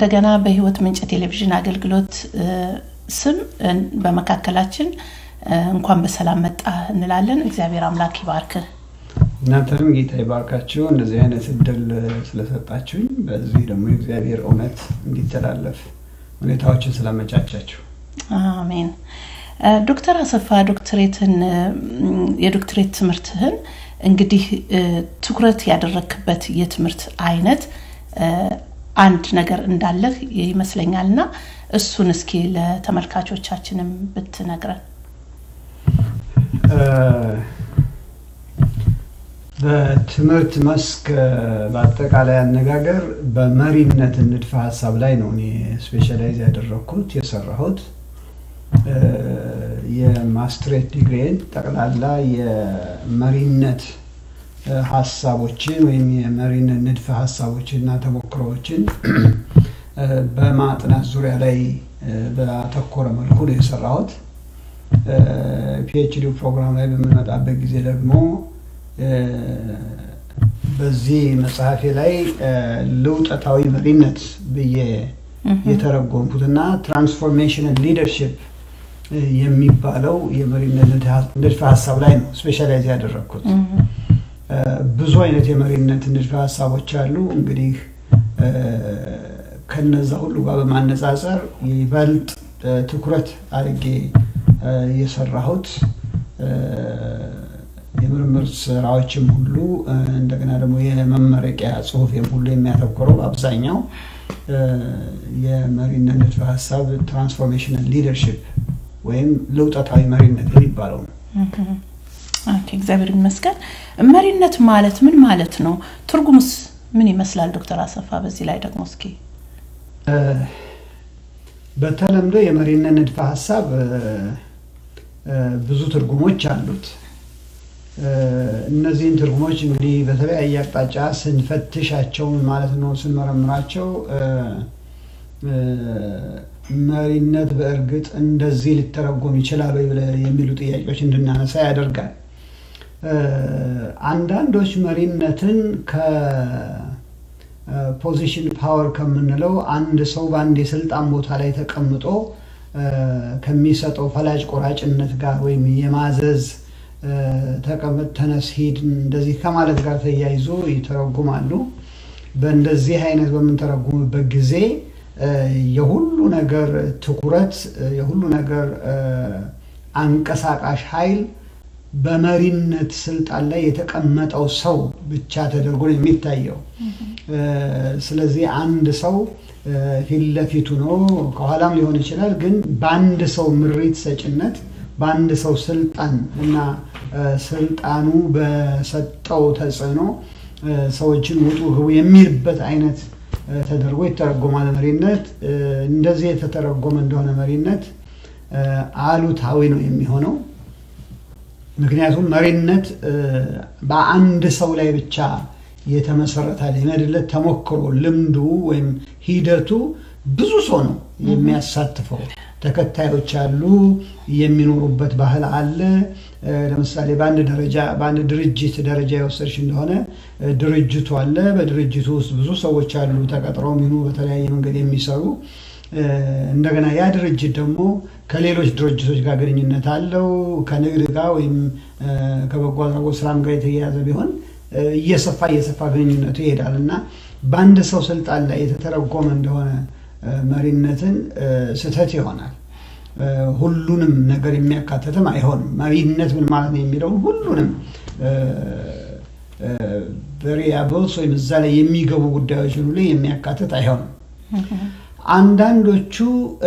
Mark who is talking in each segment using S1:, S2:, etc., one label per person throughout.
S1: እንደገና በህይወት ምንጭ ቴሌቪዥን አገልግሎት ስም በመካከላችን እንኳን በሰላም መጣ እንላለን። እግዚአብሔር አምላክ ይባርክህ።
S2: እናንተንም ጌታ ይባርካችሁ እንደዚህ አይነት እድል ስለሰጣችሁኝ፣ በዚህ ደግሞ የእግዚአብሔር እውነት እንዲተላለፍ ሁኔታዎችን ስላመቻቻችሁ
S1: አሜን። ዶክተር አሰፋ ዶክትሬትን የዶክትሬት ትምህርትህን እንግዲህ ትኩረት ያደረክበት የትምህርት አይነት አንድ ነገር እንዳለህ ይመስለኛል እና እሱን እስኪ ለተመልካቾቻችንም ብትነግረን።
S2: በትምህርት መስክ በአጠቃላይ አነጋገር በመሪነት ንድፈ ሀሳብ ላይ ነው እኔ ስፔሻላይዝ ያደረግኩት የሰራሁት። የማስትሬት ዲግሪን ጠቅላላ የመሪነት ሀሳቦችን ወይም የመሪነት ንድፈ ሀሳቦችን እና ተሞክሮዎችን በማጥናት ዙሪያ ላይ በአተኮረ መልኩ ነው የሰራሁት። ፒኤችዲ ፕሮግራም ላይ በምንመጣበት ጊዜ ደግሞ በዚህ መጽሐፌ ላይ ልውጠታዊ መሪነት ብዬ የተረጎምኩትና ትራንስፎርሜሽናል ሊደርሽፕ የሚባለው የመሪነት ንድፈ ሀሳብ ላይ ነው ስፔሻላይዝ ያደረግኩት። ብዙ አይነት የመሪነት ንድፈ ሀሳቦች አሉ። እንግዲህ ከነዛ ሁሉ ጋር በማነጻጸር ይበልጥ ትኩረት አድርጌ የሰራሁት የምርምር ስራዎችም ሁሉ እንደገና ደግሞ የመመረቂያ ጽሁፌም ሁሉ የሚያተኩረው በአብዛኛው የመሪነት ንድፈ ሀሳብ ትራንስፎርሜሽናል ሊደርሽፕ ወይም ለውጠታዊ መሪነት የሚባለው ነው።
S1: እግዚአብሔር ይመስገን። መሪነት ማለት ምን ማለት ነው? ትርጉሙስ ምን ይመስላል? ዶክተር አሰፋ በዚህ ላይ ደግሞ እስኪ
S2: በተለምዶ የመሪነት ንድፈ ሀሳብ ብዙ ትርጉሞች አሉት። እነዚህን ትርጉሞች እንግዲህ በተለያየ አቅጣጫ ስንፈትሻቸው ማለት ነው ስንመረምራቸው መሪነት በእርግጥ እንደዚህ ሊተረጎም ይችላል ወይ የሚሉ ጥያቄዎች እንድናነሳ ያደርጋል። አንዳንዶች መሪነትን ከፖዚሽን ፓወር ከምንለው አንድ ሰው በአንድ የስልጣን ቦታ ላይ ተቀምጦ ከሚሰጠው ፈላጭ ቆራጭነት ጋር ወይም የማዘዝ ተቀመጥ፣ ተነስ፣ ሂድ እንደዚህ ከማለት ጋር ተያይዞ ይተረጉማሉ። በእንደዚህ አይነት በምንተረጉምበት ጊዜ የሁሉ ነገር ትኩረት የሁሉ ነገር አንቀሳቃሽ ኃይል በመሪነት ስልጣን ላይ የተቀመጠው ሰው ብቻ ተደርጎ ነው የሚታየው። ስለዚህ አንድ ሰው ፊት ለፊቱ ነው፣ ከኋላም ሊሆን ይችላል። ግን በአንድ ሰው ምሪት ሰጭነት በአንድ ሰው ስልጣን እና ስልጣኑ በሰጠው ተጽዕኖ ሰዎችን ውጡ ግቡ የሚልበት አይነት ተደርጎ ይተረጎማል። መሪነት እንደዚህ የተተረጎመ እንደሆነ መሪነት አሉታዊ ነው የሚሆነው። ምክንያቱም መሪነት በአንድ ሰው ላይ ብቻ የተመሰረተ የመድለት ተሞክሮ ልምዱ ወይም ሂደቱ ብዙ ሰው ነው የሚያሳትፈው። ተከታዮች አሉ፣ የሚኖሩበት ባህል አለ። ለምሳሌ በአንድ ደረጃ በአንድ ድርጅት ደረጃ የወሰድሽ እንደሆነ ድርጅቱ አለ። በድርጅቱ ውስጥ ብዙ ሰዎች አሉ፣ ተቀጥረው ሚኑ በተለያየ መንገድ የሚሰሩ እንደገና ያ ድርጅት ደግሞ ከሌሎች ድርጅቶች ጋር ግንኙነት አለው። ከንግድ ጋር ወይም ከበጎ አድራጎት ስራም ጋር የተያያዘ ቢሆን እየሰፋ እየሰፋ ግንኙነቱ ይሄዳል እና በአንድ ሰው ስልጣን ላይ የተተረጎመ እንደሆነ መሪነትን ስህተት ይሆናል። ሁሉንም ነገር የሚያካትትም አይሆንም። መሪነት ምን ማለት ነው የሚለውን ሁሉንም ቬሪያብልስ ወይም እዛ ላይ የሚገቡ ጉዳዮችን ሁሉ የሚያካትት አይሆንም። አንዳንዶቹ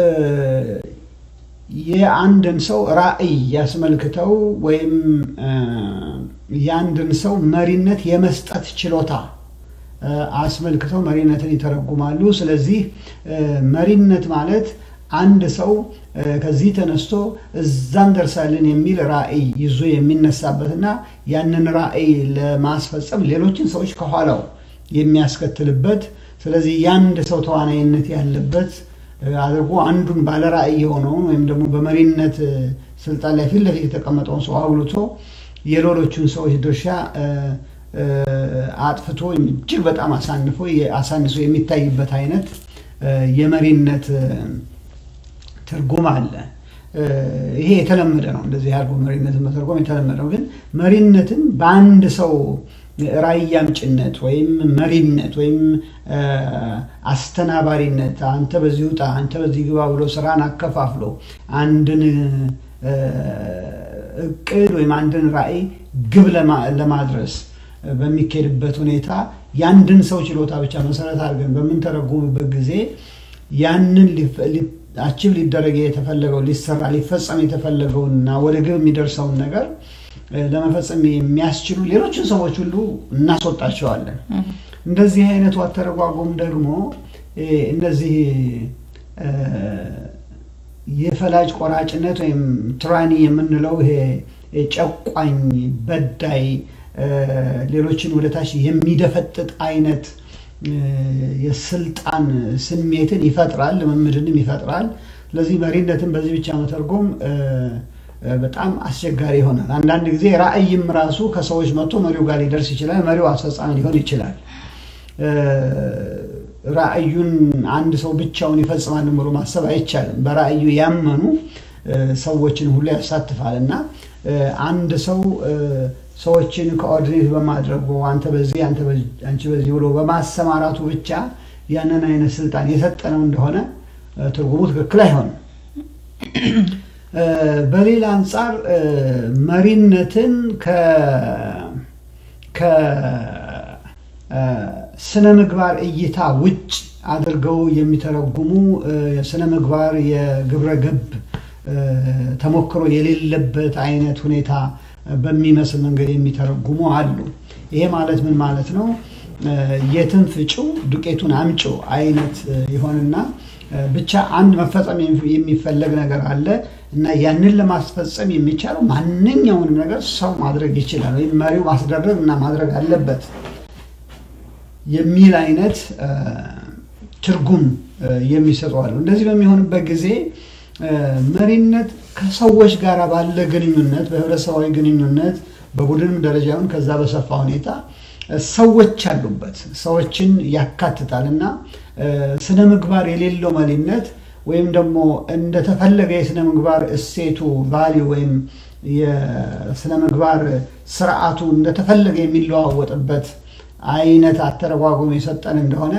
S2: የአንድን ሰው ራዕይ ያስመልክተው ወይም የአንድን ሰው መሪነት የመስጠት ችሎታ አስመልክተው መሪነትን ይተረጉማሉ። ስለዚህ መሪነት ማለት አንድ ሰው ከዚህ ተነስቶ እዛም ደርሳለን የሚል ራዕይ ይዞ የሚነሳበትና ያንን ራዕይ ለማስፈጸም ሌሎችን ሰዎች ከኋላው የሚያስከትልበት ስለዚህ የአንድ ሰው ተዋናይነት ያለበት አድርጎ አንዱን ባለ ራዕይ የሆነውን ወይም ደግሞ በመሪነት ስልጣን ላይ ፊት ለፊት የተቀመጠውን ሰው አጉልቶ የሌሎቹን ሰዎች ድርሻ አጥፍቶ እጅግ በጣም አሳንፎ አሳንሶ የሚታይበት አይነት የመሪነት ትርጉም አለ። ይሄ የተለመደ ነው። እንደዚህ ያሉ መሪነትን መተርጎም የተለመደ ነው። ግን መሪነትን በአንድ ሰው ራዕይ አምጭነት ወይም መሪነት ወይም አስተናባሪነት አንተ በዚህ ውጣ፣ አንተ በዚህ ግባ ብሎ ስራን አከፋፍሎ አንድን እቅድ ወይም አንድን ራዕይ ግብ ለማድረስ በሚካሄድበት ሁኔታ ያንድን ሰው ችሎታ ብቻ መሰረት አድርገን በምንተረጉምበት ጊዜ ያንን አቺቭ ሊደረግ የተፈለገው ሊሰራ ሊፈጸም የተፈለገውንና ወደ ግብ የሚደርሰውን ነገር ለመፈጸም የሚያስችሉ ሌሎችን ሰዎች ሁሉ እናስወጣቸዋለን። እንደዚህ አይነቱ አተረጓጎም ደግሞ እነዚህ የፈላጭ ቆራጭነት ወይም ትራኒ የምንለው ይሄ ጨቋኝ፣ በዳይ፣ ሌሎችን ወደታች የሚደፈጥጥ አይነት የስልጣን ስሜትን ይፈጥራል፣ ልምምድንም ይፈጥራል። ስለዚህ መሪነትን በዚህ ብቻ መተርጎም በጣም አስቸጋሪ ይሆናል። አንዳንድ ጊዜ ራዕይም ራሱ ከሰዎች መጥቶ መሪው ጋር ሊደርስ ይችላል። መሪው አስፈጻሚ ሊሆን ይችላል። ራዕዩን አንድ ሰው ብቻውን ይፈጽማል ብሎ ማሰብ አይቻልም። በራዕዩ ያመኑ ሰዎችን ሁሉ ያሳትፋል እና አንድ ሰው ሰዎችን ኮኦርዲኔት በማድረጉ አንተ በዚህ አንቺ በዚህ ብሎ በማሰማራቱ ብቻ ያንን አይነት ስልጣን የሰጠነው እንደሆነ ትርጉሙ ትክክል አይሆንም። በሌላ አንጻር መሪነትን ከስነ ምግባር እይታ ውጭ አድርገው የሚተረጉሙ የስነ ምግባር የግብረ ገብ ተሞክሮ የሌለበት አይነት ሁኔታ በሚመስል መንገድ የሚተረጉሙ አሉ። ይሄ ማለት ምን ማለት ነው? የትን ፍጪው ዱቄቱን አምጪው አይነት ይሆንና ብቻ አንድ መፈጸም የሚፈለግ ነገር አለ እና ያንን ለማስፈጸም የሚቻለው ማንኛውንም ነገር ሰው ማድረግ ይችላል ወይም መሪው ማስደረግ እና ማድረግ አለበት የሚል አይነት ትርጉም የሚሰጡ አሉ። እንደዚህ በሚሆንበት ጊዜ መሪነት ከሰዎች ጋር ባለ ግንኙነት፣ በህብረተሰባዊ ግንኙነት በቡድንም ደረጃ ይሁን ከዛ በሰፋ ሁኔታ ሰዎች አሉበት፣ ሰዎችን ያካትታል እና ስነ ምግባር የሌለው መሪነት ወይም ደግሞ እንደተፈለገ የስነ ምግባር እሴቱ ቫሊ ወይም የስነ ምግባር ስርዓቱ እንደተፈለገ የሚለዋወጥበት አይነት አተረጓጎም የሰጠን እንደሆነ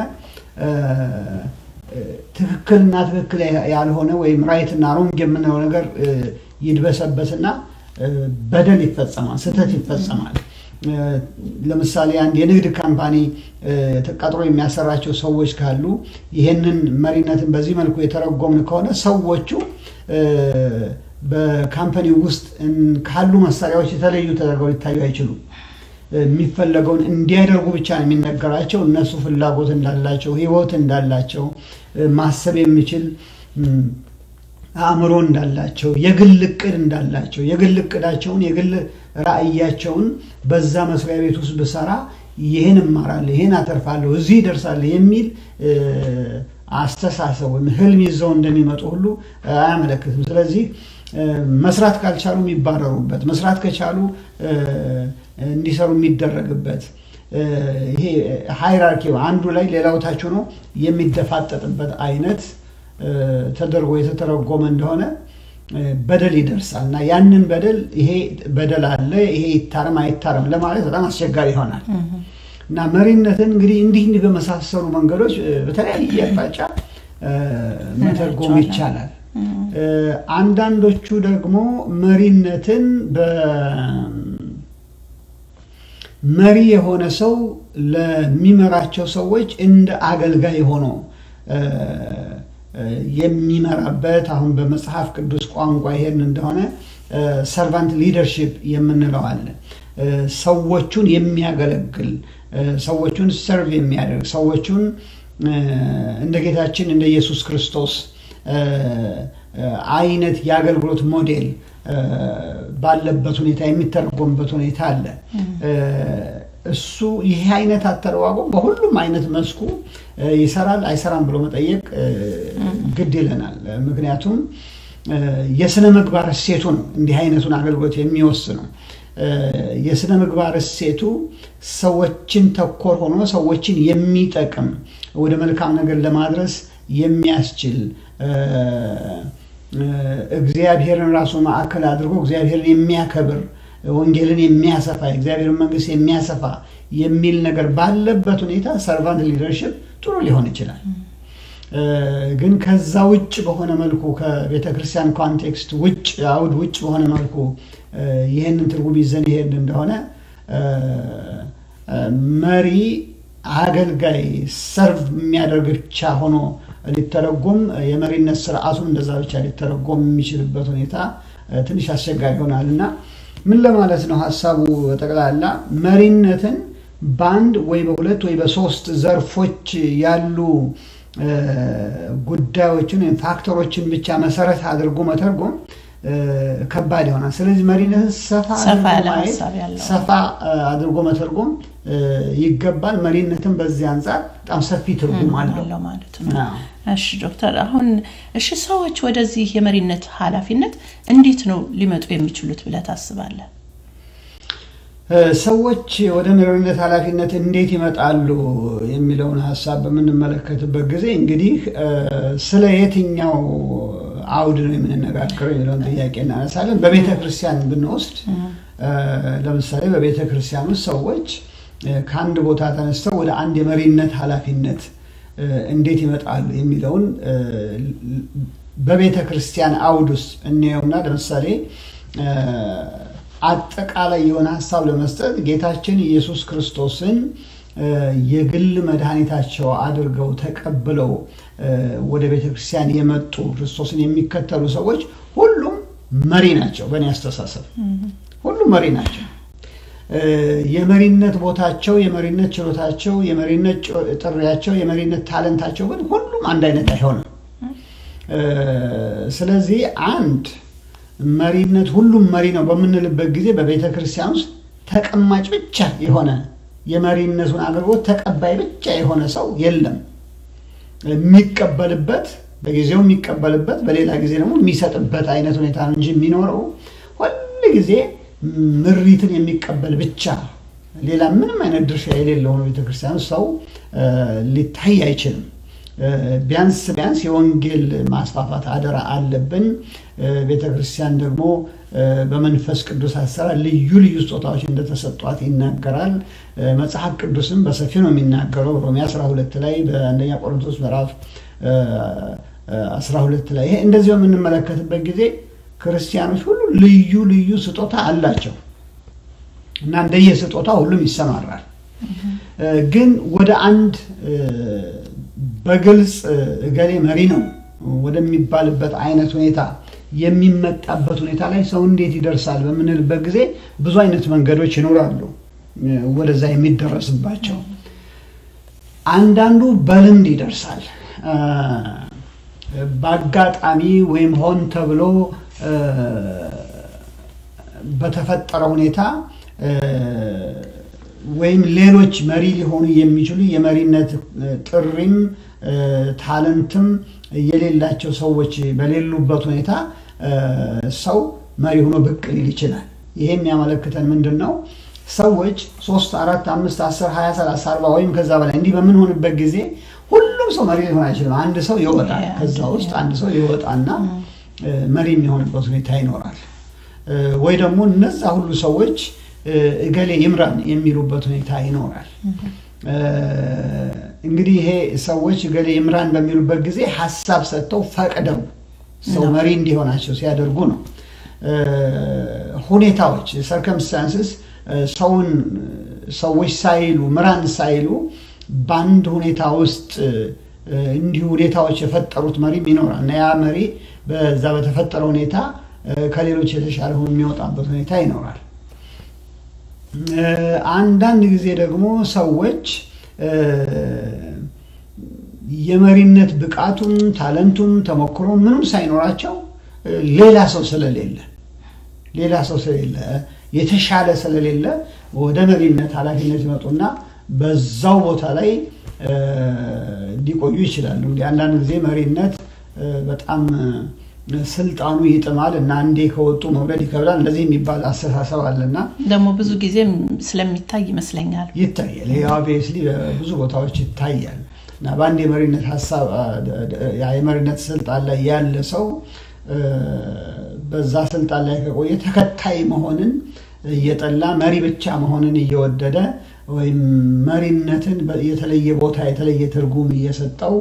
S2: ትክክልና ትክክል ያልሆነ ወይም ራይትና ሮንግ የምንለው ነገር ይድበሰበስና በደል ይፈጸማል፣ ስህተት ይፈጸማል። ለምሳሌ አንድ የንግድ ካምፓኒ ተቀጥሮ የሚያሰራቸው ሰዎች ካሉ ይሄንን መሪነትን በዚህ መልኩ የተረጎምን ከሆነ ሰዎቹ በካምፓኒ ውስጥ ካሉ መሳሪያዎች የተለዩ ተደርገው ሊታዩ አይችሉም። የሚፈለገውን እንዲያደርጉ ብቻ ነው የሚነገራቸው። እነሱ ፍላጎት እንዳላቸው፣ ህይወት እንዳላቸው፣ ማሰብ የሚችል አእምሮ እንዳላቸው፣ የግል እቅድ እንዳላቸው፣ የግል እቅዳቸውን የግል ራዕያቸውን በዛ መስሪያ ቤት ውስጥ ብሰራ ይህን እማራለሁ፣ ይህን አተርፋለሁ፣ እዚህ ይደርሳለሁ የሚል አስተሳሰብ ወይም ህልም ይዘው እንደሚመጡ ሁሉ አያመለክትም። ስለዚህ መስራት ካልቻሉ የሚባረሩበት፣ መስራት ከቻሉ እንዲሰሩ የሚደረግበት ይሄ ሃይራርኪ አንዱ ላይ ሌላው ታች ሆኖ የሚደፋጠጥበት አይነት ተደርጎ የተተረጎመ እንደሆነ በደል ይደርሳል እና ያንን በደል ይሄ በደል አለ ይሄ ይታረም አይታረም ለማለት በጣም አስቸጋሪ ይሆናል እና መሪነትን እንግዲህ እንዲህ እንዲህ በመሳሰሉ መንገዶች በተለያየ አቅጣጫ መተርጎም ይቻላል። አንዳንዶቹ ደግሞ መሪነትን መሪ የሆነ ሰው ለሚመራቸው ሰዎች እንደ አገልጋይ ሆኖ የሚመራበት አሁን በመጽሐፍ ቅዱስ ቋንቋ ይሄን እንደሆነ ሰርቫንት ሊደርሺፕ የምንለው አለ። ሰዎቹን የሚያገለግል ሰዎቹን ሰርቭ የሚያደርግ ሰዎቹን እንደ ጌታችን እንደ ኢየሱስ ክርስቶስ አይነት የአገልግሎት ሞዴል ባለበት ሁኔታ የሚተረጎምበት ሁኔታ አለ። እሱ ይሄ አይነት አተረጓጎም በሁሉም አይነት መስኩ ይሰራል አይሰራም ብሎ መጠየቅ ግድ ይለናል። ምክንያቱም የስነ ምግባር እሴቱ ነው እንዲህ አይነቱን አገልግሎት የሚወስነው። የስነ ምግባር እሴቱ ሰዎችን ተኮር ሆኖ ሰዎችን የሚጠቅም ወደ መልካም ነገር ለማድረስ የሚያስችል እግዚአብሔርን ራሱ ማዕከል አድርጎ እግዚአብሔርን የሚያከብር ወንጌልን የሚያሰፋ የእግዚአብሔርን መንግስት የሚያሰፋ የሚል ነገር ባለበት ሁኔታ ሰርቫንት ሊደርሽፕ ጥሩ ሊሆን ይችላል። ግን ከዛ ውጭ በሆነ መልኩ ከቤተ ክርስቲያን ኮንቴክስት ውጭ አውድ ውጭ በሆነ መልኩ ይህንን ትርጉም ይዘን ይሄድ እንደሆነ መሪ አገልጋይ ሰርቭ የሚያደርግ ብቻ ሆኖ ሊተረጎም የመሪነት ስርዓቱን እንደዛ ብቻ ሊተረጎም የሚችልበት ሁኔታ ትንሽ አስቸጋሪ ይሆናል እና ምን ለማለት ነው ሀሳቡ ጠቅላላ መሪነትን በአንድ ወይ በሁለት ወይ በሶስት ዘርፎች ያሉ ጉዳዮችን ወይም ፋክተሮችን ብቻ መሰረት አድርጎ መተርጎም ከባድ ይሆናል። ስለዚህ መሪነትን ሰፋ ሰፋ አድርጎ መተርጎም ይገባል። መሪነትን በዚህ አንጻር በጣም ሰፊ ትርጉም አለው
S1: ማለት ነው። እሺ ዶክተር፣ አሁን እሺ ሰዎች ወደዚህ የመሪነት ኃላፊነት እንዴት ነው ሊመጡ የሚችሉት ብለህ ታስባለህ?
S2: ሰዎች ወደ መሪነት ኃላፊነት እንዴት ይመጣሉ የሚለውን ሀሳብ በምንመለከትበት ጊዜ እንግዲህ ስለ የትኛው አውድ ነው የምንነጋገረው የሚለውን ጥያቄ እናነሳለን። በቤተ ክርስቲያን ብንወስድ ለምሳሌ በቤተ ክርስቲያን ውስጥ ሰዎች ከአንድ ቦታ ተነስተው ወደ አንድ የመሪነት ኃላፊነት እንዴት ይመጣሉ የሚለውን በቤተ ክርስቲያን አውድ ውስጥ እንየውና ለምሳሌ አጠቃላይ የሆነ ሀሳብ ለመስጠት ጌታችን ኢየሱስ ክርስቶስን የግል መድኃኒታቸው አድርገው ተቀብለው ወደ ቤተ ክርስቲያን የመጡ ክርስቶስን የሚከተሉ ሰዎች ሁሉም መሪ ናቸው። በእኔ አስተሳሰብ ሁሉም መሪ ናቸው። የመሪነት ቦታቸው፣ የመሪነት ችሎታቸው፣ የመሪነት ጥሪያቸው፣ የመሪነት ታለንታቸው ግን ሁሉም አንድ አይነት አይሆንም። ስለዚህ አንድ መሪነት ሁሉም መሪ ነው በምንልበት ጊዜ በቤተ ክርስቲያን ውስጥ ተቀማጭ ብቻ የሆነ የመሪነቱን አገልግሎት ተቀባይ ብቻ የሆነ ሰው የለም። የሚቀበልበት በጊዜው የሚቀበልበት በሌላ ጊዜ ደግሞ የሚሰጥበት አይነት ሁኔታ ነው እንጂ የሚኖረው ሁል ጊዜ ምሪትን የሚቀበል ብቻ ሌላ ምንም አይነት ድርሻ የሌለው ነው ቤተክርስቲያን ሰው ሊታይ አይችልም። ቢያንስ ቢያንስ የወንጌል ማስፋፋት አደራ አለብን። ቤተ ክርስቲያን ደግሞ በመንፈስ ቅዱስ አሰራር ልዩ ልዩ ስጦታዎች እንደተሰጧት ይናገራል። መጽሐፍ ቅዱስም በሰፊ ነው የሚናገረው። ሮሜ 12 ላይ በአንደኛ ቆሮንቶስ ምዕራፍ 12 ላይ ይሄ እንደዚህ በምንመለከትበት ጊዜ ክርስቲያኖች ሁሉ ልዩ ልዩ ስጦታ አላቸው እና እንደየ ስጦታ ሁሉም ይሰማራል። ግን ወደ አንድ በግልጽ እገሌ መሪ ነው ወደሚባልበት አይነት ሁኔታ የሚመጣበት ሁኔታ ላይ ሰው እንዴት ይደርሳል በምንልበት ጊዜ ብዙ አይነት መንገዶች ይኖራሉ ወደዛ የሚደረስባቸው። አንዳንዱ በልምድ ይደርሳል። በአጋጣሚ ወይም ሆን ተብሎ በተፈጠረ ሁኔታ ወይም ሌሎች መሪ ሊሆኑ የሚችሉ የመሪነት ጥሪም ታለንትም የሌላቸው ሰዎች በሌሉበት ሁኔታ ሰው መሪ ሆኖ ብቅ ሊል ይችላል። ይሄ የሚያመለክተን ምንድን ነው? ሰዎች ሶስት አራት አምስት አስር ሀያ ሰላሳ አርባ ወይም ከዛ በላይ እንዲህ በምንሆንበት ጊዜ ሁሉም ሰው መሪ ሊሆን አይችልም። አንድ ሰው ይወጣል። ከዛ ውስጥ አንድ ሰው ይወጣና መሪ የሚሆንበት ሁኔታ ይኖራል። ወይ ደግሞ እነዛ ሁሉ ሰዎች እገሌ ይምራን የሚሉበት ሁኔታ ይኖራል። እንግዲህ ይሄ ሰዎች እገሌ ይምራን በሚሉበት ጊዜ ሀሳብ ሰጥተው ፈቅደው ሰው መሪ እንዲሆናቸው ሲያደርጉ ነው። ሁኔታዎች ሰርከምስታንስስ ሰውን ሰዎች ሳይሉ ምራን ሳይሉ በአንድ ሁኔታ ውስጥ እንዲሁ ሁኔታዎች የፈጠሩት መሪም ይኖራል እና ያ መሪ በዛ በተፈጠረ ሁኔታ ከሌሎች የተሻለ ሆኖ የሚወጣበት ሁኔታ ይኖራል። አንዳንድ ጊዜ ደግሞ ሰዎች የመሪነት ብቃቱም ታለንቱም ተሞክሮ ምንም ሳይኖራቸው ሌላ ሰው ስለሌለ ሌላ ሰው ስለሌለ የተሻለ ስለሌለ ወደ መሪነት ኃላፊነት ይመጡና በዛው ቦታ ላይ ሊቆዩ ይችላሉ። እንግዲህ አንዳንድ ጊዜ መሪነት በጣም ስልጣኑ ይጥማል እና አንዴ ከወጡ መውረድ ይከብዳል። እንደዚህ የሚባል አስተሳሰብ አለና
S1: ደግሞ ብዙ ጊዜም ስለሚታይ ይመስለኛል
S2: ይታያል። ይሄ ኦብቪየስሊ ብዙ ቦታዎች ይታያል። እና በአንድ የመሪነት ሀሳብ የመሪነት ስልጣን ላይ ያለ ሰው በዛ ስልጣን ላይ ከቆየ ተከታይ መሆንን እየጠላ መሪ ብቻ መሆንን እየወደደ ወይም መሪነትን የተለየ ቦታ የተለየ ትርጉም እየሰጠው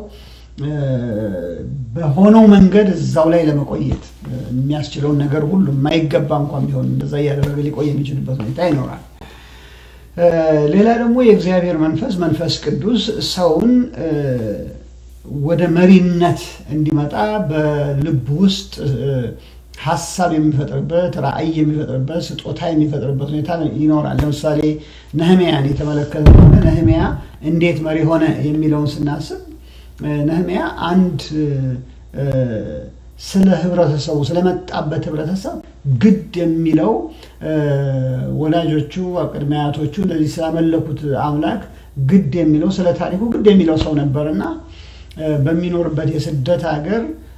S2: በሆነው መንገድ እዛው ላይ ለመቆየት የሚያስችለውን ነገር ሁሉ የማይገባ እንኳን ቢሆን እንደዛ እያደረገ ሊቆይ የሚችልበት ሁኔታ ይኖራል። ሌላ ደግሞ የእግዚአብሔር መንፈስ መንፈስ ቅዱስ ሰውን ወደ መሪነት እንዲመጣ በልብ ውስጥ ሀሳብ የሚፈጥርበት ራዕይ የሚፈጥርበት ስጦታ የሚፈጥርበት ሁኔታ ይኖራል። ለምሳሌ ነህሚያን የተመለከተ ከሆነ ነህሚያ እንዴት መሪ ሆነ የሚለውን ስናስብ ነህሚያ አንድ ስለ ህብረተሰቡ ስለመጣበት ህብረተሰብ ግድ የሚለው ወላጆቹ ቅድመ አያቶቹ እንደዚህ ስላመለኩት አምላክ ግድ የሚለው ስለ ታሪኩ ግድ የሚለው ሰው ነበር እና በሚኖርበት የስደት ሀገር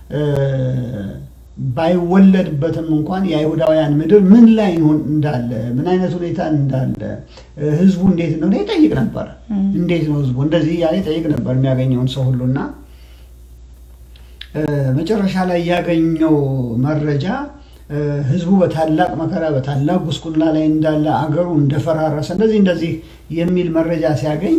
S2: ባይወለድበትም እንኳን የአይሁዳውያን ምድር ምን ላይ እንዳለ ምን አይነት ሁኔታ እንዳለ ህዝቡ እንዴት እንደሆነ ይጠይቅ ነበር። እንዴት ነው ህዝቡ እንደዚህ እያለ ይጠይቅ ነበር የሚያገኘውን ሰው ሁሉና መጨረሻ ላይ ያገኘው መረጃ ህዝቡ በታላቅ መከራ በታላቅ ጉስቁልና ላይ እንዳለ አገሩ እንደፈራረሰ እንደዚህ እንደዚህ የሚል መረጃ ሲያገኝ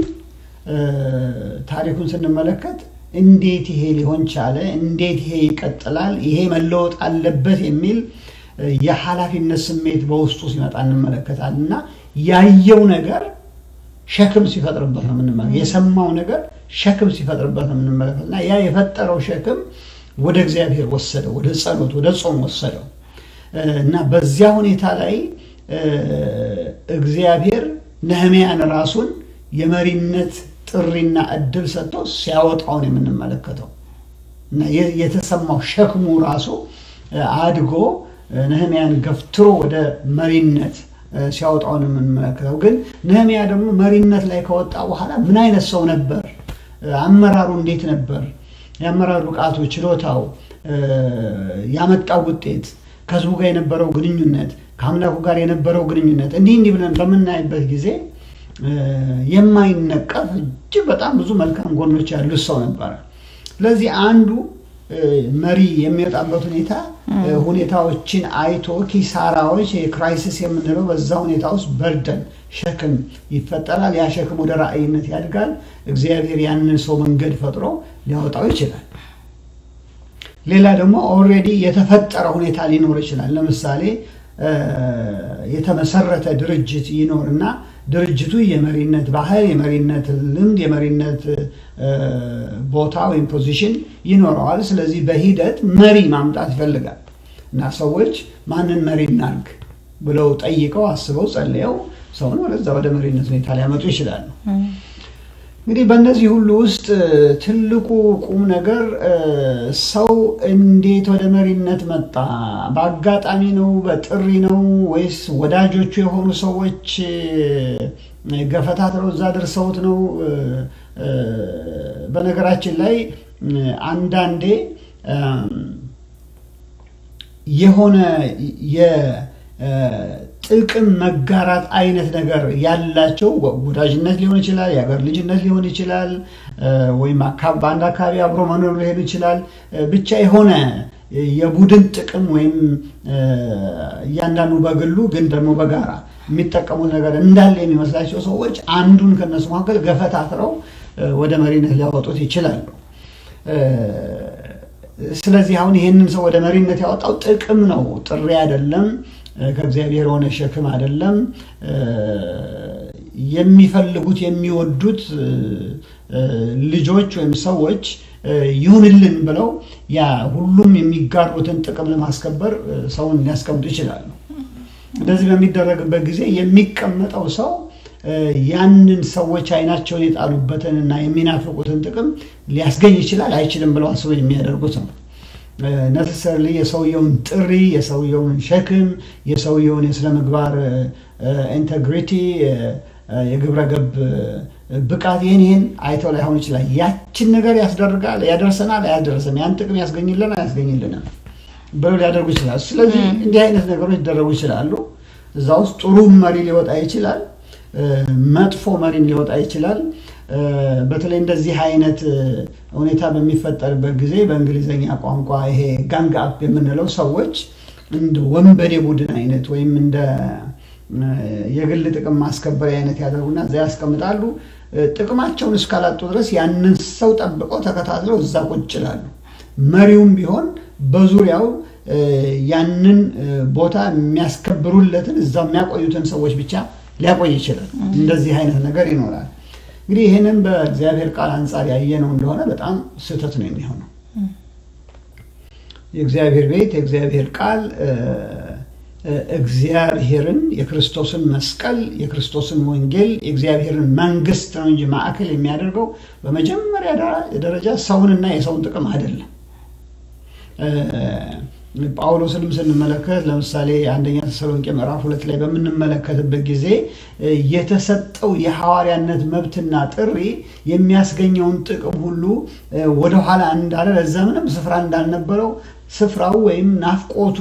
S2: ታሪኩን ስንመለከት እንዴት ይሄ ሊሆን ቻለ? እንዴት ይሄ ይቀጥላል? ይሄ መለወጥ አለበት የሚል የኃላፊነት ስሜት በውስጡ ሲመጣ እንመለከታለን እና ያየው ነገር ሸክም ሲፈጥርበት ነው የምንመለከት። የሰማው ነገር ሸክም ሲፈጥርበት ነው የምንመለከት እና ያ የፈጠረው ሸክም ወደ እግዚአብሔር ወሰደው፣ ወደ ጸሎት፣ ወደ ጾም ወሰደው እና በዚያ ሁኔታ ላይ እግዚአብሔር ነህሚያን ራሱን የመሪነት ጥሪና እድል ሰጥቶ ሲያወጣውን የምንመለከተው እና የተሰማው ሸክሙ ራሱ አድጎ ነህሚያን ገፍትሮ ወደ መሪነት ሲያወጣውን የምንመለከተው። ግን ነህሚያ ደግሞ መሪነት ላይ ከወጣ በኋላ ምን አይነት ሰው ነበር? አመራሩ እንዴት ነበር? የአመራር ብቃቱ፣ ችሎታው፣ ያመጣው ውጤት፣ ከህዝቡ ጋር የነበረው ግንኙነት፣ ከአምላኩ ጋር የነበረው ግንኙነት እንዲህ እንዲህ ብለን በምናይበት ጊዜ የማይነቀፍ እጅግ በጣም ብዙ መልካም ጎኖች ያሉት ሰው ነበረ። ስለዚህ አንዱ መሪ የሚወጣበት ሁኔታ ሁኔታዎችን አይቶ ኪሳራዎች፣ የክራይሲስ የምንለው በዛ ሁኔታ ውስጥ በርደን ሸክም ይፈጠራል። ያ ሸክም ወደ ራእይነት ያድጋል። እግዚአብሔር ያንን ሰው መንገድ ፈጥሮ ሊያወጣው ይችላል። ሌላ ደግሞ ኦልሬዲ የተፈጠረ ሁኔታ ሊኖር ይችላል። ለምሳሌ የተመሰረተ ድርጅት ይኖርና ድርጅቱ የመሪነት ባህል፣ የመሪነት ልምድ፣ የመሪነት ቦታ ወይም ፖዚሽን ይኖረዋል። ስለዚህ በሂደት መሪ ማምጣት ይፈልጋል እና ሰዎች ማንን መሪ እናድርግ ብለው ጠይቀው አስበው ጸልየው ሰውን ወደዛ ወደ መሪነት ሁኔታ ሊያመጡ ይችላሉ። እንግዲህ በእነዚህ ሁሉ ውስጥ ትልቁ ቁም ነገር ሰው እንዴት ወደ መሪነት መጣ? በአጋጣሚ ነው? በጥሪ ነው? ወይስ ወዳጆቹ የሆኑ ሰዎች ገፈታትረው እዛ ደርሰውት ነው? በነገራችን ላይ አንዳንዴ የሆነ ጥቅም መጋራት አይነት ነገር ያላቸው ወዳጅነት ሊሆን ይችላል፣ የሀገር ልጅነት ሊሆን ይችላል፣ ወይም በአንድ አካባቢ አብሮ መኖር ሊሆን ይችላል። ብቻ የሆነ የቡድን ጥቅም ወይም እያንዳንዱ በግሉ ግን ደግሞ በጋራ የሚጠቀሙት ነገር እንዳለ የሚመስላቸው ሰዎች አንዱን ከነሱ መካከል ገፈታትረው ወደ መሪነት ሊያወጡት ይችላሉ። ስለዚህ አሁን ይህንን ሰው ወደ መሪነት ያወጣው ጥቅም ነው፣ ጥሪ አይደለም። ከእግዚአብሔር የሆነ ሸክም አይደለም። የሚፈልጉት የሚወዱት ልጆች ወይም ሰዎች ይሁንልን ብለው ያ ሁሉም የሚጋሩትን ጥቅም ለማስከበር ሰውን ሊያስቀምጡ ይችላሉ። እንደዚህ በሚደረግበት ጊዜ የሚቀመጠው ሰው ያንን ሰዎች አይናቸውን የጣሉበትን እና የሚናፍቁትን ጥቅም ሊያስገኝ ይችላል አይችልም ብለው አስበው የሚያደርጉት ነው። ነሰሰርሊ የሰውየውን ጥሪ፣ የሰውየውን ሸክም፣ የሰውየውን የስነ ምግባር ኢንቴግሪቲ፣ የግብረ ገብ ብቃት ይህን ይህን አይተው ላይሆን ይችላል። ያችን ነገር ያስደርጋል፣ ያደርሰናል፣ አያደርሰም፣ ያን ጥቅም ያስገኝልን፣ አያስገኝልንም ብለው ሊያደርጉ ይችላል። ስለዚህ እንዲህ አይነት ነገሮች ሊደረጉ ይችላሉ። እዛ ውስጥ ጥሩ መሪ ሊወጣ ይችላል፣ መጥፎ መሪም ሊወጣ ይችላል። በተለይ እንደዚህ አይነት ሁኔታ በሚፈጠርበት ጊዜ በእንግሊዝኛ ቋንቋ ይሄ ጋንግ አፕ የምንለው ሰዎች እንደ ወንበዴ ቡድን አይነት ወይም እንደ የግል ጥቅም ማስከበሪያ አይነት ያደርጉና እዛ ያስቀምጣሉ። ጥቅማቸውን እስካላጡ ድረስ ያንን ሰው ጠብቀው ተከታትለው እዛ ቁጭ ይላሉ። መሪውም ቢሆን በዙሪያው ያንን ቦታ የሚያስከብሩለትን እዛው የሚያቆዩትን ሰዎች ብቻ ሊያቆይ ይችላል። እንደዚህ አይነት ነገር ይኖራል። እንግዲህ ይህንን በእግዚአብሔር ቃል አንጻር ያየነው እንደሆነ በጣም ስህተት ነው የሚሆነው። የእግዚአብሔር ቤት የእግዚአብሔር ቃል እግዚአብሔርን የክርስቶስን መስቀል የክርስቶስን ወንጌል የእግዚአብሔርን መንግስት ነው እንጂ ማዕከል የሚያደርገው በመጀመሪያ ደረጃ ሰውንና የሰውን ጥቅም አይደለም። ጳውሎስንም ስንመለከት ለምሳሌ አንደኛ ተሰሎንቄ ምዕራፍ ሁለት ላይ በምንመለከትበት ጊዜ የተሰጠው የሐዋርያነት መብትና ጥሪ የሚያስገኘውን ጥቅም ሁሉ ወደኋላ እንዳለ ለዛ ምንም ስፍራ እንዳልነበረው ስፍራው ወይም ናፍቆቱ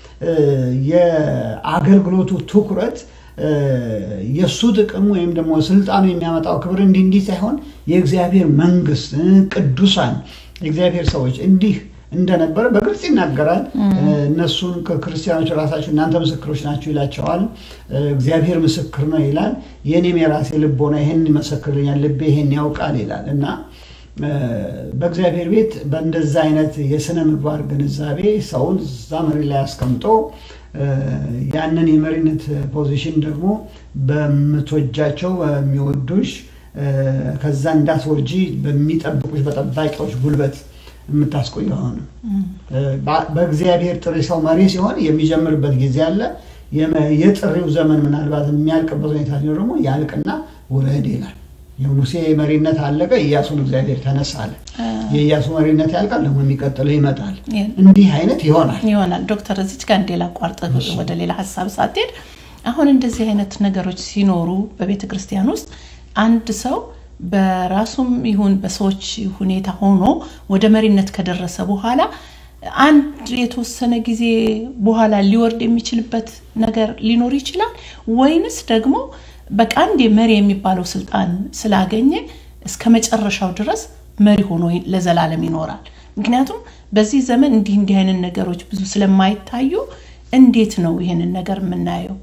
S2: የአገልግሎቱ ትኩረት የእሱ ጥቅም ወይም ደግሞ ስልጣኑ የሚያመጣው ክብር እንዲህ እንዲህ ሳይሆን የእግዚአብሔር መንግስት፣ ቅዱሳን የእግዚአብሔር ሰዎች እንዲህ እንደነበረ በግልጽ ይናገራል። እነሱን ክርስቲያኖች ራሳቸው እናንተ ምስክሮች ናቸው ይላቸዋል። እግዚአብሔር ምስክር ነው ይላል። የእኔም የራሴ ልቦና ይህን ይመሰክርልኛል፣ ልቤ ይህን ያውቃል ይላል እና በእግዚአብሔር ቤት በእንደዛ አይነት የስነ ምግባር ግንዛቤ ሰውን እዛ መሪ ላይ አስቀምጦ ያንን የመሪነት ፖዚሽን ደግሞ በምትወጃቸው በሚወዱሽ ከዛ እንዳትወርጂ በሚጠብቁሽ በጠባቂዎች ጉልበት የምታስቆየው ሆነ። በእግዚአብሔር ጥሪ ሰው መሪ ሲሆን የሚጀምርበት ጊዜ አለ። የጥሪው ዘመን ምናልባት የሚያልቅበት ሁኔታ ሲኖር ደግሞ ያልቅና ውረድ ይላል። የሙሴ መሪነት አለቀ፣ ኢያሱን እግዚአብሔር ተነሳ አለ። የኢያሱ መሪነት ያልቃል፣ ደግሞ የሚቀጥለው ይመጣል። እንዲህ አይነት ይሆናል
S1: ይሆናል። ዶክተር እዚች ጋር እንዴ ላቋርጥ፣ ወደ ሌላ ሀሳብ ሳትሄድ አሁን እንደዚህ አይነት ነገሮች ሲኖሩ በቤተ ክርስቲያን ውስጥ አንድ ሰው በራሱም ይሁን በሰዎች ሁኔታ ሆኖ ወደ መሪነት ከደረሰ በኋላ አንድ የተወሰነ ጊዜ በኋላ ሊወርድ የሚችልበት ነገር ሊኖር ይችላል ወይንስ ደግሞ በቃ አንድ መሪ የሚባለው ስልጣን ስላገኘ እስከ መጨረሻው ድረስ መሪ ሆኖ ለዘላለም ይኖራል? ምክንያቱም በዚህ ዘመን እንዲህ እንዲህ አይነት ነገሮች ብዙ ስለማይታዩ እንዴት ነው ይህንን ነገር የምናየው?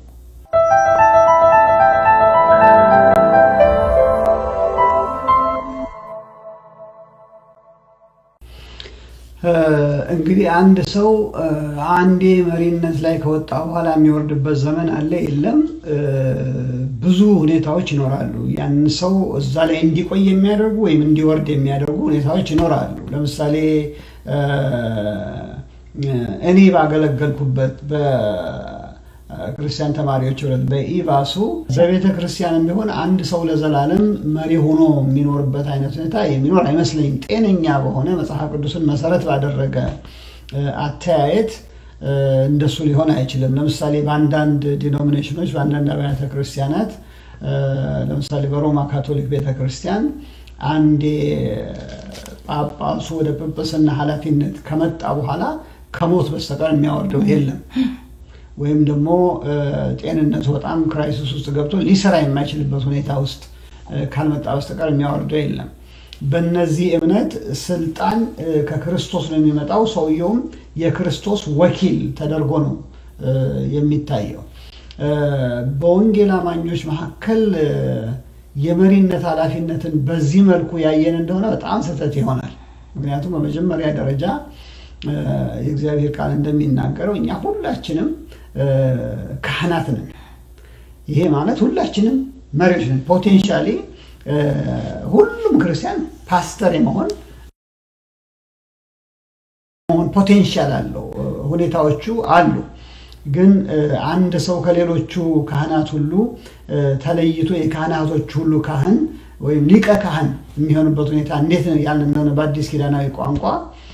S2: እንግዲህ አንድ ሰው አንዴ መሪነት ላይ ከወጣ በኋላ የሚወርድበት ዘመን አለ የለም። ብዙ ሁኔታዎች ይኖራሉ። ያን ሰው እዛ ላይ እንዲቆይ የሚያደርጉ ወይም እንዲወርድ የሚያደርጉ ሁኔታዎች ይኖራሉ። ለምሳሌ እኔ ባገለገልኩበት ክርስቲያን ተማሪዎች ህብረት በኢቫሱ በቤተ ክርስቲያንም ቢሆን አንድ ሰው ለዘላለም መሪ ሆኖ የሚኖርበት አይነት ሁኔታ የሚኖር አይመስለኝም። ጤነኛ በሆነ መጽሐፍ ቅዱስን መሰረት ባደረገ አተያየት እንደሱ ሊሆን አይችልም። ለምሳሌ በአንዳንድ ዲኖሚኔሽኖች በአንዳንድ አብያተ ክርስቲያናት ለምሳሌ በሮማ ካቶሊክ ቤተ ክርስቲያን አንዴ ጳጳሱ ወደ ጵጵስና ኃላፊነት ከመጣ በኋላ ከሞት በስተቀር የሚያወርደው የለም። ወይም ደግሞ ጤንነቱ በጣም ክራይሲስ ውስጥ ገብቶ ሊሰራ የማይችልበት ሁኔታ ውስጥ ካልመጣ በስተቀር የሚያወርደው የለም። በእነዚህ እምነት ስልጣን ከክርስቶስ ነው የሚመጣው። ሰውየውም የክርስቶስ ወኪል ተደርጎ ነው የሚታየው። በወንጌል አማኞች መካከል የመሪነት ኃላፊነትን በዚህ መልኩ ያየን እንደሆነ በጣም ስህተት ይሆናል። ምክንያቱም በመጀመሪያ ደረጃ የእግዚአብሔር ቃል እንደሚናገረው እኛ ሁላችንም ካህናት ነን። ይሄ ማለት ሁላችንም መሪዎች ነን። ፖቴንሻሊ ሁሉም ክርስቲያን ፓስተር የመሆን ፖቴንሻል አለው። ሁኔታዎቹ አሉ። ግን አንድ ሰው ከሌሎቹ ካህናት ሁሉ ተለይቶ የካህናቶች ሁሉ ካህን ወይም ሊቀ ካህን የሚሆንበት ሁኔታ እንዴት ያለ እንደሆነ በአዲስ ኪዳናዊ ቋንቋ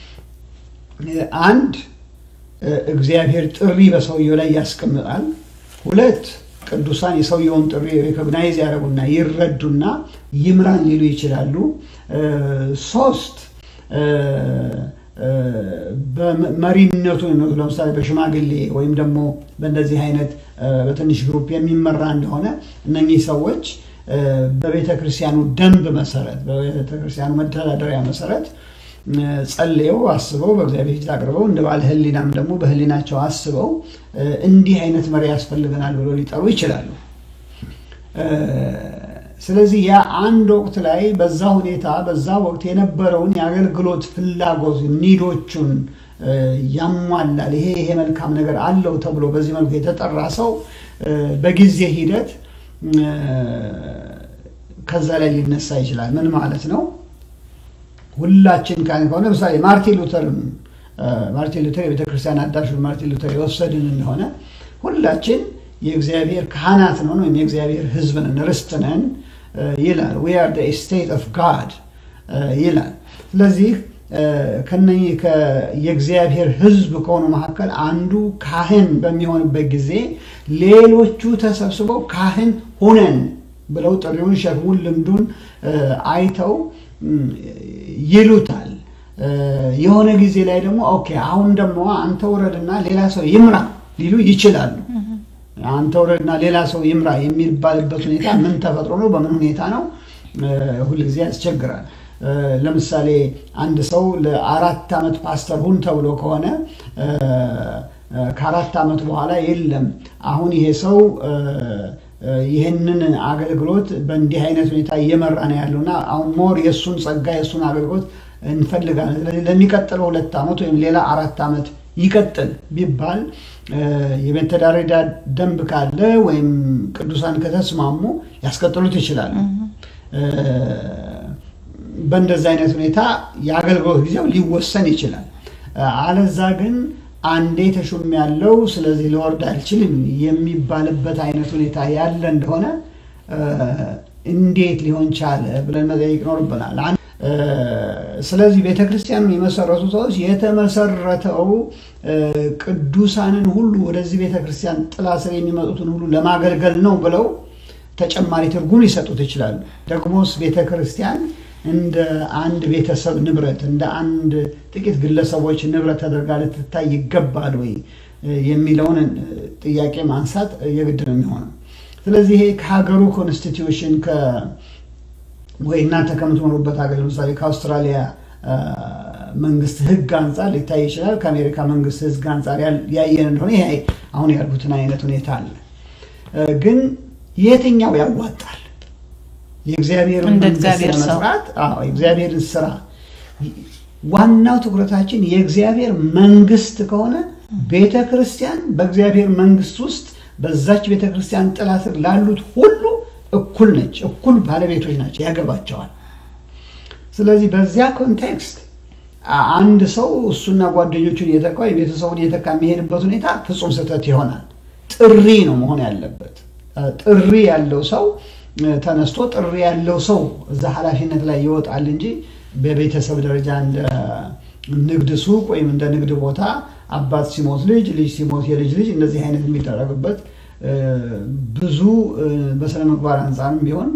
S2: አንድ እግዚአብሔር ጥሪ በሰውየው ላይ ያስቀምጣል። ሁለት ቅዱሳን የሰውየውን ጥሪ ሪኮግናይዝ ያደረጉና ይረዱና ይምራን ሊሉ ይችላሉ። ሶስት በመሪነቱ ለምሳሌ በሽማግሌ ወይም ደግሞ በእንደዚህ አይነት በትንሽ ግሩፕ የሚመራ እንደሆነ እነኚህ ሰዎች በቤተ ክርስቲያኑ ደንብ መሰረት በቤተ ክርስቲያኑ መተዳደሪያ መሰረት ጸልየው አስበው በእግዚአብሔር ፊት አቅርበው እንደ ባለ ሕሊናም ደግሞ በሕሊናቸው አስበው እንዲህ አይነት መሪ ያስፈልገናል ብለው ሊጠሩ ይችላሉ። ስለዚህ ያ አንድ ወቅት ላይ በዛ ሁኔታ በዛ ወቅት የነበረውን የአገልግሎት ፍላጎት ኒዶቹን ያሟላል፣ ይሄ ይሄ መልካም ነገር አለው ተብሎ በዚህ መልኩ የተጠራ ሰው በጊዜ ሂደት ከዛ ላይ ሊነሳ ይችላል። ምን ማለት ነው? ሁላችን ከሆነ ለምሳሌ ማርቲን ሉተርን ማርቲን ሉተር የቤተክርስቲያን አዳሹን ማርቲን ሉተር የወሰድን እንደሆነ ሁላችን የእግዚአብሔር ካህናት ነን ወይም የእግዚአብሔር ሕዝብ ነን ርስት ነን ይላል። ዊ አር ዘ ስቴት ኦፍ ጋድ ይላል። ስለዚህ ከነኚህ የእግዚአብሔር ሕዝብ ከሆኑ መካከል አንዱ ካህን በሚሆንበት ጊዜ ሌሎቹ ተሰብስበው ካህን ሁነን ብለው ጥሪውን፣ ሸክሙን፣ ልምዱን አይተው ይሉታል። የሆነ ጊዜ ላይ ደግሞ ኦኬ አሁን ደግሞ አንተ ውረድና ሌላ ሰው ይምራ ሊሉ ይችላሉ። አንተ ውረድና ሌላ ሰው ይምራ የሚባልበት ሁኔታ ምን ተፈጥሮ ነው? በምን ሁኔታ ነው? ሁልጊዜ ያስቸግራል። ለምሳሌ አንድ ሰው ለአራት ዓመት ፓስተር ሁን ተብሎ ከሆነ ከአራት ዓመት በኋላ የለም አሁን ይሄ ሰው ይህንን አገልግሎት በእንዲህ አይነት ሁኔታ እየመራ ነው ያለውና አሁን ሞር የእሱን ጸጋ የእሱን አገልግሎት እንፈልጋለን። ስለዚህ ለሚቀጥለው ሁለት ዓመት ወይም ሌላ አራት ዓመት ይቀጥል ቢባል የመተዳደሪያ ደንብ ካለ ወይም ቅዱሳን ከተስማሙ ያስቀጥሉት ይችላሉ። በእንደዚህ አይነት ሁኔታ የአገልግሎት ጊዜው ሊወሰን ይችላል። አለዛ ግን አንዴ ተሹም ያለው ስለዚህ ልወርድ አልችልም የሚባልበት አይነት ሁኔታ ያለ እንደሆነ እንዴት ሊሆን ቻለ ብለን መጠየቅ ይኖርብናል። ስለዚህ ቤተክርስቲያኑን የመሰረቱ ሰዎች የተመሰረተው ቅዱሳንን ሁሉ ወደዚህ ቤተክርስቲያን ጥላ ስር የሚመጡትን ሁሉ ለማገልገል ነው ብለው ተጨማሪ ትርጉም ሊሰጡት ይችላሉ። ደግሞስ ቤተክርስቲያን እንደ አንድ ቤተሰብ ንብረት እንደ አንድ ጥቂት ግለሰቦች ንብረት ተደርጋ ልትታይ ይገባል ወይ የሚለውን ጥያቄ ማንሳት የግድ ነው የሚሆነው። ስለዚህ ይሄ ከሀገሩ ኮንስቲትዩሽን ወይ እናንተ ከምትኖሩበት ሀገር ለምሳሌ ከአውስትራሊያ መንግስት ሕግ አንጻር ሊታይ ይችላል። ከአሜሪካ መንግስት ሕግ አንጻር ያየን እንደሆነ ይሄ አሁን ያልኩትን አይነት ሁኔታ አለ። ግን የትኛው ያዋጣል? የእግዚአብሔርን መንግስት ለመስራት የእግዚአብሔርን ስራ ዋናው ትኩረታችን የእግዚአብሔር መንግስት ከሆነ ቤተ ክርስቲያን በእግዚአብሔር መንግስት ውስጥ በዛች ቤተ ክርስቲያን ጥላ ስር ላሉት ሁሉ እኩል ነች፣ እኩል ባለቤቶች ናቸው፣ ያገባቸዋል። ስለዚህ በዚያ ኮንቴክስት አንድ ሰው እሱና ጓደኞቹን እየተካ የቤተሰቡን እየተካ የሚሄድበት ሁኔታ ፍጹም ስህተት ይሆናል። ጥሪ ነው መሆን ያለበት። ጥሪ ያለው ሰው ተነስቶ ጥሪ ያለው ሰው እዛ ኃላፊነት ላይ ይወጣል እንጂ በቤተሰብ ደረጃ እንደ ንግድ ሱቅ ወይም እንደ ንግድ ቦታ አባት ሲሞት ልጅ፣ ልጅ ሲሞት የልጅ ልጅ እንደዚህ አይነት የሚደረግበት ብዙ በስነ ምግባር አንጻርም ቢሆን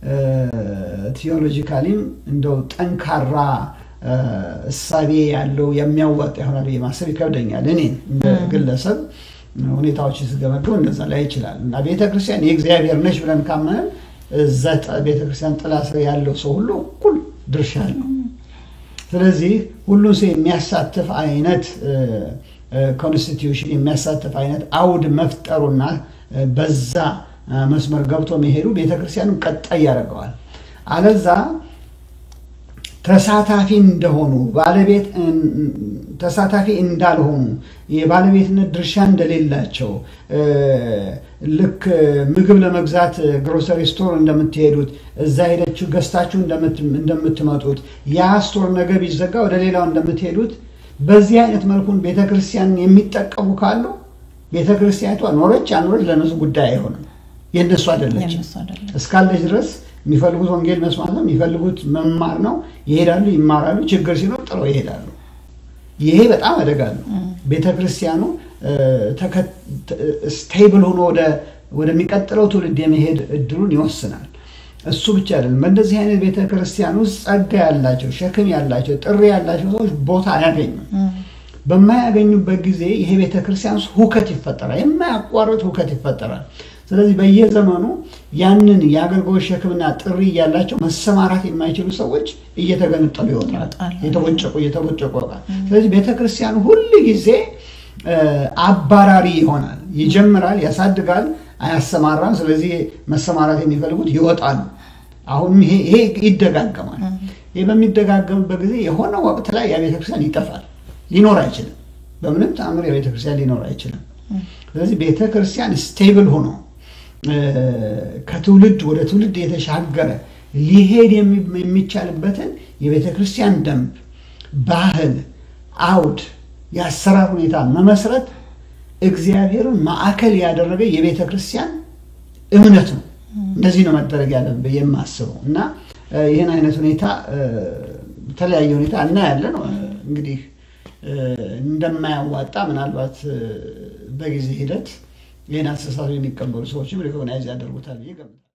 S2: ቲዮሎጂካሊም እንደው ጠንካራ እሳቤ ያለው የሚያዋጣ ይሆናል ብዬ ማሰብ ይከብደኛል። እኔ እንደ ግለሰብ ሁኔታዎች ስገመገው እንደዛ ላይ ይችላል እና ቤተክርስቲያን የእግዚአብሔር ነች ብለን ካመንን እዛ ቤተክርስቲያን ጥላ ስር ያለው ሰው ሁሉ እኩል ድርሻ አለው። ስለዚህ ሁሉን ሰው የሚያሳትፍ አይነት ኮንስቲትዩሽን የሚያሳትፍ አይነት አውድ መፍጠሩና በዛ መስመር ገብቶ መሄዱ ቤተክርስቲያኑ ቀጣይ ያደርገዋል። አለዛ ተሳታፊ እንደሆኑ ባለቤት ተሳታፊ እንዳልሆኑ የባለቤትነት ድርሻ እንደሌላቸው ልክ ምግብ ለመግዛት ግሮሰሪ ስቶር እንደምትሄዱት እዛ ሄደችሁ ገዝታችሁ እንደምትመጡት ያ ስቶር ነገ ቢዘጋ ወደ ሌላው እንደምትሄዱት በዚህ አይነት መልኩን ቤተክርስቲያን የሚጠቀሙ ካሉ ቤተክርስቲያኒቷ ኖረች አኖረች ለነሱ ጉዳይ አይሆንም። የእነሱ አይደለችም። እስካለች ድረስ የሚፈልጉት ወንጌል መስማት ነው፣ የሚፈልጉት መማር ነው። ይሄዳሉ፣ ይማራሉ። ችግር ሲኖር ጥለው ይሄዳሉ። ይሄ በጣም አደጋ ነው። ቤተክርስቲያኑ ስቴብል ሆኖ ወደሚቀጥለው ትውልድ የመሄድ እድሉን ይወስናል። እሱ ብቻ አይደለም። በእንደዚህ አይነት ቤተክርስቲያን ውስጥ ጸጋ ያላቸው፣ ሸክም ያላቸው፣ ጥሪ ያላቸው ሰዎች ቦታ አያገኙም። በማያገኙበት ጊዜ ይሄ ቤተክርስቲያን ውስጥ ሁከት ይፈጠራል። የማያቋርጥ ሁከት ይፈጠራል። ስለዚህ በየዘመኑ ያንን የአገልግሎት ሸክምና ጥሪ እያላቸው መሰማራት የማይችሉ ሰዎች እየተገነጠሉ ይወጣል፣ የተቦጨቁ እየተቦጨቁ ይወጣል። ስለዚህ ቤተክርስቲያኑ ሁል ጊዜ አባራሪ ይሆናል። ይጀምራል፣ ያሳድጋል፣ አያሰማራም። ስለዚህ መሰማራት የሚፈልጉት ይወጣሉ። አሁንም ይሄ ይደጋገማል። ይህ በሚደጋገምበት ጊዜ የሆነ ወቅት ላይ የቤተክርስቲያን ይጠፋል፣ ሊኖር አይችልም። በምንም ተአምር የቤተክርስቲያን ሊኖር አይችልም። ስለዚህ ቤተክርስቲያን ስቴብል ሆኖ ከትውልድ ወደ ትውልድ የተሻገረ ሊሄድ የሚቻልበትን የቤተክርስቲያን ደንብ፣ ባህል፣ አውድ፣ የአሰራር ሁኔታ መመስረት እግዚአብሔርን ማዕከል ያደረገ የቤተ ክርስቲያን እምነት ነው። እንደዚህ ነው መደረግ ያለብን ብዬ የማስበው እና ይህን አይነት ሁኔታ በተለያየ ሁኔታ እናያለን። እንግዲህ እንደማያዋጣ ምናልባት በጊዜ ሂደት ይህን አስተሳሰብ የሚቀበሉ ሰዎችም ሪኮግናይዝ ያደርጉታል ብዬ እገምታለሁ።